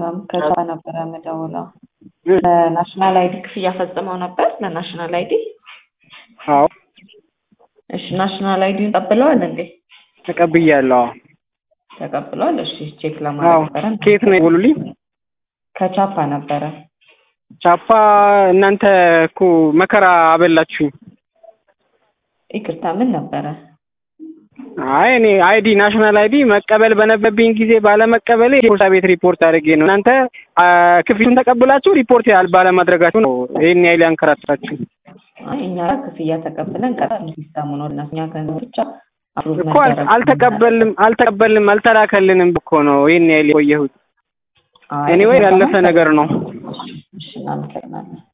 ሰላም ከቻ ነበረ የምደውለው ለናሽናል አይዲ ክፍያ ፈጽመው ነበር ለናሽናል አይዲ አዎ እሺ ናሽናል አይዲን ተቀብለዋል እንዴ ተቀብያለሁ። ተቀብለዋል እሺ ቼክ አዎ ለማድረግ ነበረ ከየት ነው የደወሉልኝ? ከቻፓ ነበረ ቻፓ እናንተ እኮ መከራ አበላችሁኝ። ይቅርታ ምን ነበረ አይ እኔ አይዲ ናሽናል አይዲ መቀበል በነበብኝ ጊዜ ባለመቀበሌ የፖስታ ቤት ሪፖርት አድርጌ ነው። እናንተ አ፣ ክፍያውን ተቀብላችሁ ሪፖርት ያል ባለማድረጋችሁ ነው ይሄን ያህል ያንከራተታችሁ አይ እኛ ክፍያ ተቀብለን ቀጣል ሲስተሙ ነው እና እኛ ገንዘብ ብቻ አፕሩቭ እኮ አል- አልተቀበልም አልተቀበልም አልተላከልንም እኮ ነው ይሄን ያህል የቆየሁት። አይ ኤኒዌይ ያለፈ ነገር ነው። እሺ እናመሰግናለን